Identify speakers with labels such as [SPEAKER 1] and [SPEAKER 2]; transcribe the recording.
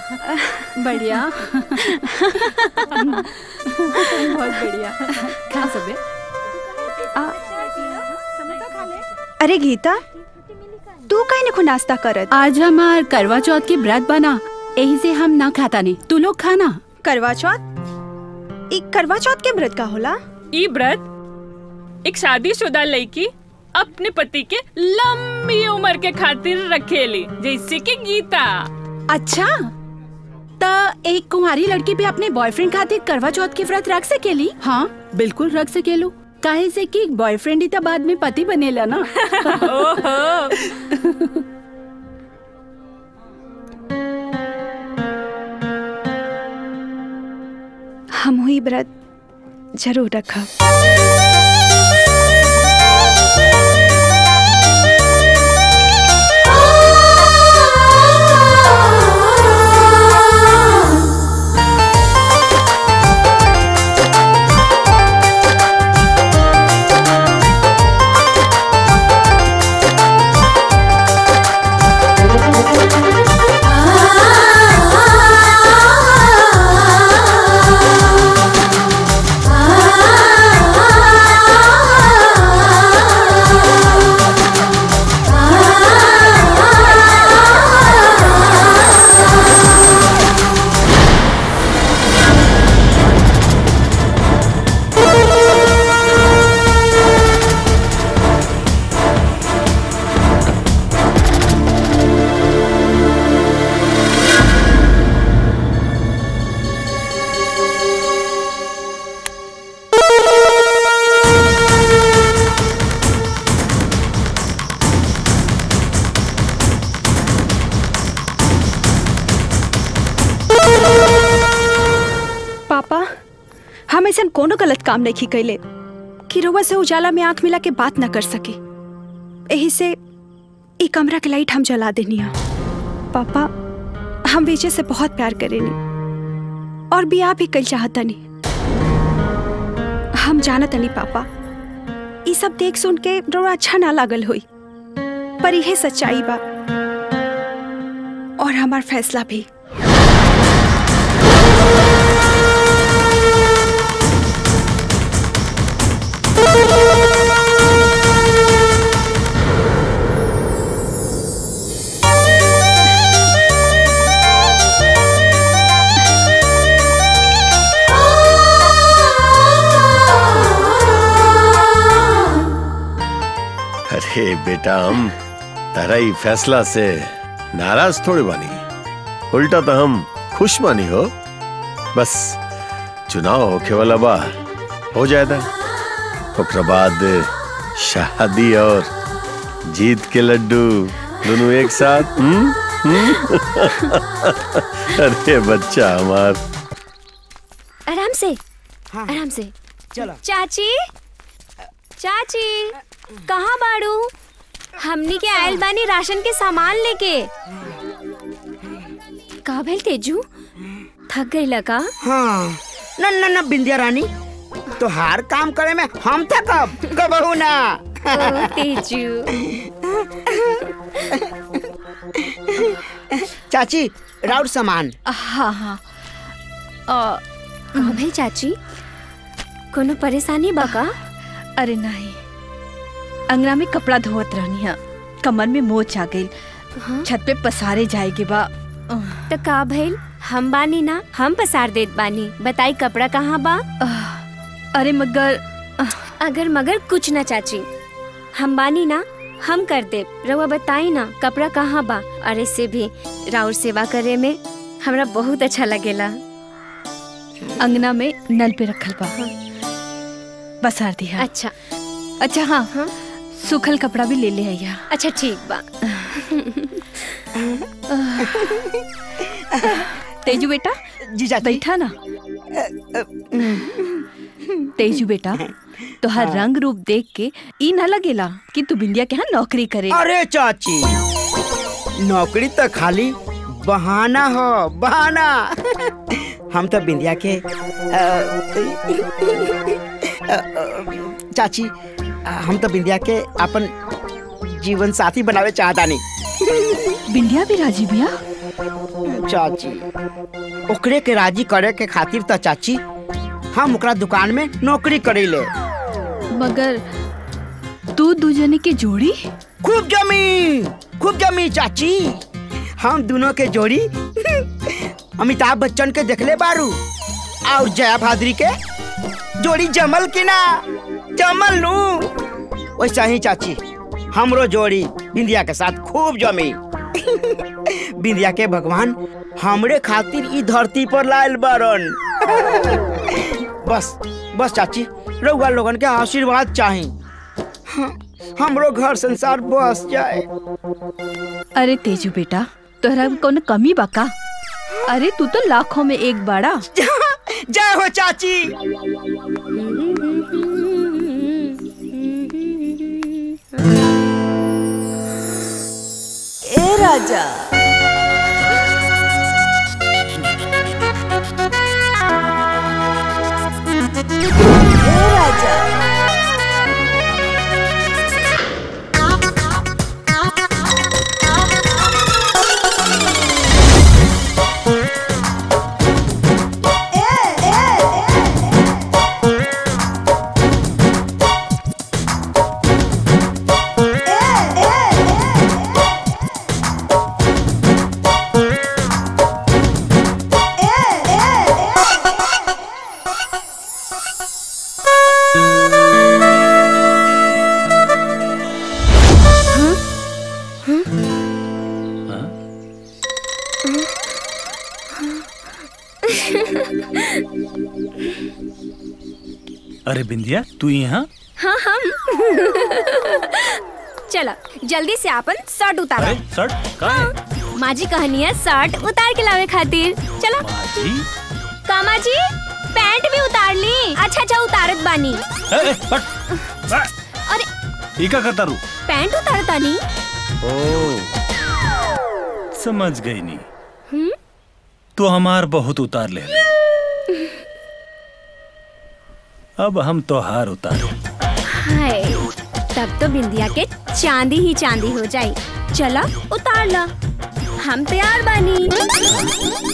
[SPEAKER 1] बढ़िया बहुत बढ़िया खा सबे
[SPEAKER 2] अरे गीता तू काहे ने को नाश्ता करत
[SPEAKER 1] आज हमार करवा चौथ के व्रत बना यही से हम ना खाता नहीं तू लोग खाना
[SPEAKER 2] करवा चौथ ई करवा चौथ के व्रत का होला
[SPEAKER 3] ई व्रत एक शादीशुदा लड़की अपने पति के लंबी उम्र के खातिर रखेली जैसे कि गीता
[SPEAKER 1] अच्छा त एक कुंवारी लड़की भी अपने बॉयफ्रेंड खातिर करवा चौथ के व्रत रख सकेली हाँ बिल्कुल रख सकेलू काहे से कि बॉयफ्रेंड ही तो बाद में पति बनेला ना
[SPEAKER 3] ओहो
[SPEAKER 2] हम हुई व्रत जरूर रखब पापा हम ऐसा कोनो गलत काम नहीं कैले कि रउआ से उजाला में आंख मिला के बात न कर सके यही से ई कमरा के लाइट हम जला देनी है पापा हम विजय से बहुत प्यार करेनी और भी आप ही कल चाहता नहीं हम जानत नहीं पापा ई सब देख सुन के रउआ अच्छा ना लागल हुई पर यह सच्चाई बा और हमार फैसला भी
[SPEAKER 4] अरे बेटा हम तारा ही फैसला से नाराज थोड़े बानी उल्टा तो हम खुश बानी हो बस चुनाव होके वाला बा हो जाएगा ओकरा बाद शादी और जीत के लड्डू दोनों एक साथ हम्म हम्म? अरे बच्चा हमार
[SPEAKER 5] आराम से आराम से
[SPEAKER 6] चलो
[SPEAKER 5] चाची चाची कहाँ बाड़ू हमनी के आयल बानी राशन के सामान लेके का भेल तेजू थक गई लगा
[SPEAKER 6] हाँ न न न बिंदिया रानी तो हर काम करे में हम था कब कबहू ना
[SPEAKER 5] ओ, तेजू
[SPEAKER 6] चाची राउर सामान
[SPEAKER 1] हाँ हाँ अ,
[SPEAKER 5] का भेल चाची कोनो परेशानी बा का
[SPEAKER 7] अरे नहीं अंगना में कपड़ा धोवत रहनी है कमर में मोच आ गई
[SPEAKER 5] हाँ?
[SPEAKER 7] छत पे पसारे जाएगी बा
[SPEAKER 5] तो का भइल हम बानी ना हम पसार देत बानी बताई कपड़ा कहाँ बा
[SPEAKER 7] अरे मगर
[SPEAKER 5] अगर मगर कुछ ना चाची हम बानी ना हम कर दे रउआ बताई ना कपड़ा कहाँ बा अरे से भी राउर सेवा करे में हमरा बहुत अच्छा लगेला
[SPEAKER 7] अंगना में नल पे रखल बा बसार दिया
[SPEAKER 5] अच्छा
[SPEAKER 7] अच्छा हाँ,
[SPEAKER 5] हाँ?
[SPEAKER 7] सूखल कपड़ा भी ले ले आइया
[SPEAKER 5] अच्छा ठीक बा
[SPEAKER 7] तेजू बेटा
[SPEAKER 6] जी चाची
[SPEAKER 7] बैठा ना तेजू बेटा तोहर रंग रूप देख के ई ना लगेला कि तू बिंदिया के यहाँ नौकरी करे
[SPEAKER 6] अरे चाची नौकरी तो खाली बहाना हो बहाना हम तो बिंदिया के अ, अ, अ, चाची हम तो बिंदिया के अपन जीवन साथी बनावे चाहता नहीं
[SPEAKER 7] बिंदिया भी राजी बिया
[SPEAKER 6] चाची ओकरे के राजी करे के खातिर त चाची हम ओकरा दुकान में नौकरी करीले
[SPEAKER 7] मगर तू दू जने के जोड़ी
[SPEAKER 6] खूब जमी खूब जमी चाची हम दोनों के जोड़ी अमिताभ बच्चन के देखले बारू और जया भाद्री के जोड़ी जमल की ना जमल नू वैसा ही चाची हमरो जोड़ी बिंदिया के साथ खूब जमी बिंदिया के भगवान हमरे खातिर ई धरती पर लायल बारन बस बस चाची रउआ लोगन के आशीर्वाद चाही हाँ, हमरो घर संसार बस जाए
[SPEAKER 7] अरे तेजू बेटा तोहरा में कौन कमी बा का अरे तू तो लाखों में एक बाड़ा
[SPEAKER 6] जय हो चाची
[SPEAKER 8] ए राजा ए राजा
[SPEAKER 9] अरे बिंदिया तू यहाँ
[SPEAKER 5] हाँ हम चलो जल्दी से अपन शर्ट उतारो
[SPEAKER 9] अरे शर्ट कहाँ है
[SPEAKER 5] माँ जी कहनी है शर्ट उतार के लावे खातिर चलो
[SPEAKER 9] जी
[SPEAKER 5] कामा जी पैंट भी उतार ली अच्छा अच्छा उतारत बानी
[SPEAKER 9] ए, ए, हट, आ,
[SPEAKER 5] अरे
[SPEAKER 9] ई का करता रू
[SPEAKER 5] पैंट उतारता नी
[SPEAKER 9] ओ समझ गई नी
[SPEAKER 5] हम्म?
[SPEAKER 9] तू हमार बहुत उतार ले अब हम तो हार उतारे
[SPEAKER 5] हाय तब तो बिंदिया के चांदी ही चांदी हो जाई चलो उतार ला हम तैयार बानी